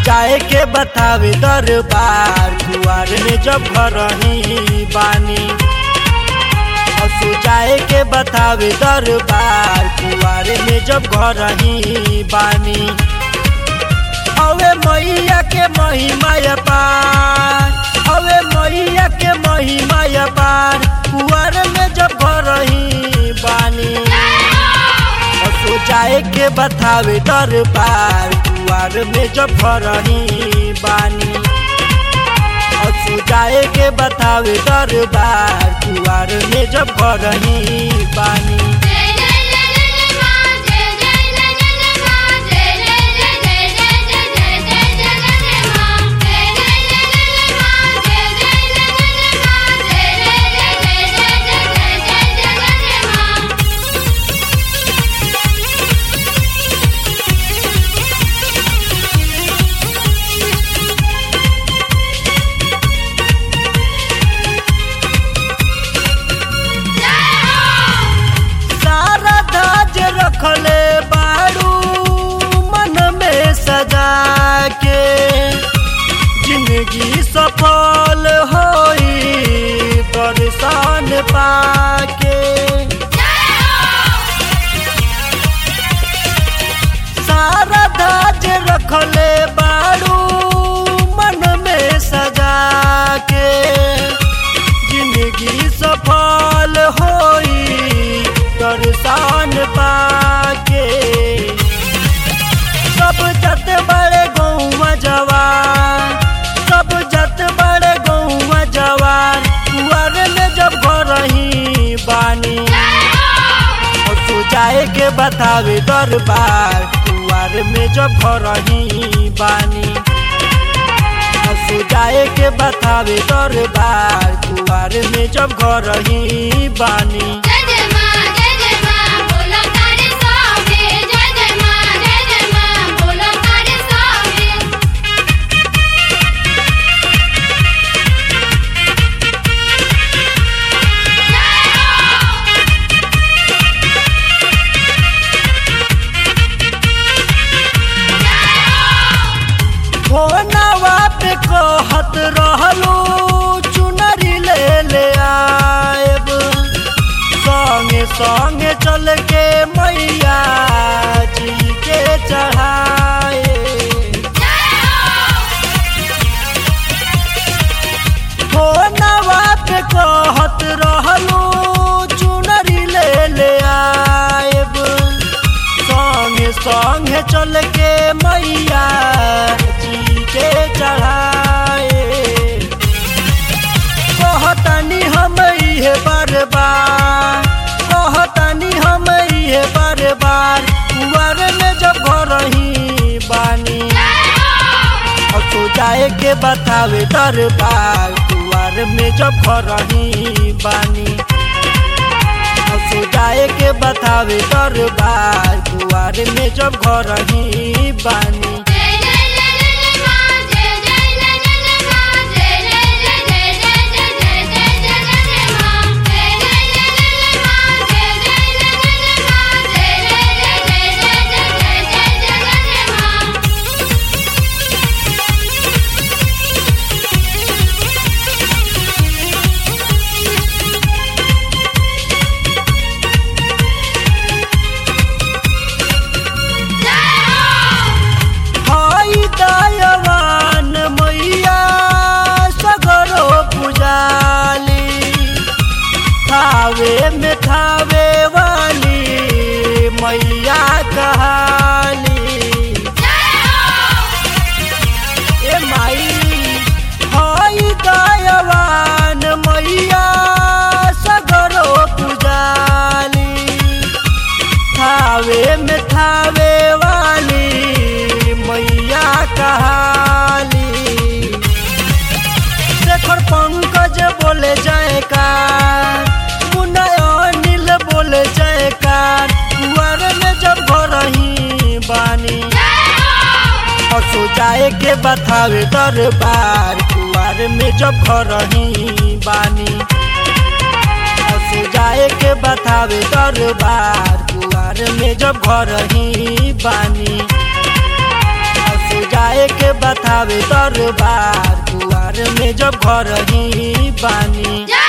जाए के बतावे दरबार कुआर में जब घर ही बानी असु जाए के बतावे दरबार कुआर में जब घर ही बानी अवे मैया के महिमा पार अवे मैया के महिमा पार कुआर में जब घर ही बानी असो जाए के बतावे दरबार कुआर में जब घर ही बानी असो जाए के बतावे दरबार कुआर में जब घर ही बानी जय जय जय जय मां जय जय जय जय मां जय जय जय जय जय जय जय जय मां जय जय जय जय मां जय जय जय जय मां जय जय जय जय जय जय मां सारा धाज रखले बाड़ू मन में सजा के जिंदगी सफल होई दर्शन पाके सारा धाज रखले बाड़ू मन में सजा के जिंदगी सफल होई दर्शन पाके सब जत बड़े गौवा जवान सब जत बड़े गौवा जवान कुआर में जब घर ही बानी और तू जाए के बतावे दरबार कुआर में जब घर ही बानी और तू जाए के बतावे दरबार कुआर में जब घर ही बानी जय जय मां जय जय मां बोलो तारे सोहे जय जय मां जय जय मां बोलो तारे सोहे फोनवा पे कहत रहलू चुनरी ले ले आएब संगे संगे चल के मैया जी के चढ़ाए फोनवा पे कहत रहलू चुनरी ले ले आएब संगे संगे चल के मैया जी के चढ़ाए कहतनी हम इहे बार बार कहतनी हम इहे बार बार कुआर में जब घर ही बानी और तो जाए के बतावे दरबार कुआर में जब घर ही बानी और तो जाए के बतावे दरबार कुआर में जब घर ही बानी जय जय जय जय मां जय जय जय जय मां जय जय जय जय जय जय जय मां जय जय जय जय मां जय जय जय जय मां जय जय जय जय जय मां हाय दयावान मैया सगरो पुजाली थावे में थावे वाली मैया कहाली ए माई हाय दयावान मैया सगरो पुजाली थावे में थावे वाली मैया कहाली शेखर पंकज बोले जयकार मुन्ना अनिल बोले जयकार कुआर में जब घर ही बानी हसो जाए के बतावे दरबार कुआर में जब घर ही बानी हसो जाए के बतावे दरबार कुआर में जब घर ही बानी हसो जाए के बतावे दरबार कुआर में जब घर ही बानी जय